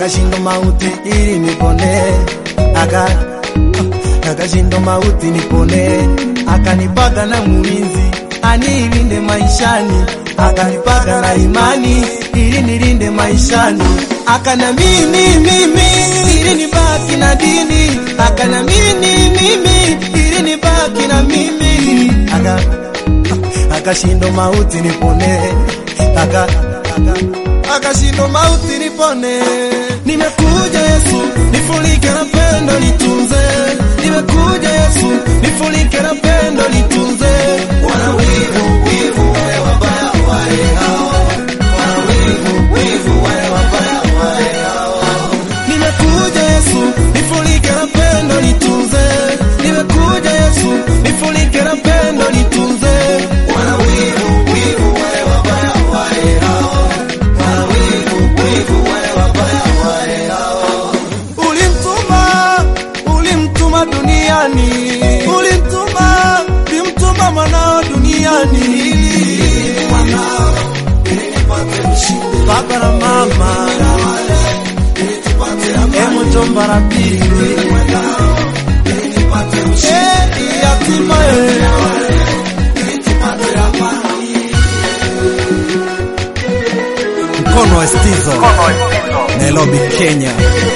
akashinda mauti ili nipone, aka akashinda mauti nipone, akanipaga na mulinzi anilinde maishani, akanipaga na imani ili nilinde maishani, akana mimi mimi ili nibaki na dini, akana mimi mimi ili nibaki na mimi, aka akashinda mauti nipone, aka aka akashinda mauti nipone. Nimekuja Yesu, nifulike na pendo litunze. Nimekuja Yesu, nifulike na pendo litunze. Wana wivu, wivu wale wabaya wale hao. Wana wivu, wivu wale wabaya wale hao. Nimekuja Yesu, nifulike na pendo litunze. Nimekuja Yesu, nifulike na pendo litunze. Wana wivu, wivu wale wabaya wale hao. Wana wivu, wivu wale wabaya wale hao. Ulimtuma, ulimtuma duniani, ulimtuma, ulimtuma mwanao duniani. Mwanao, ili nipate ushindi. Baba na mama, Emu jomba la pili, Eh, yatima eh. Mkono wa Stizo, Nairobi, Kenya.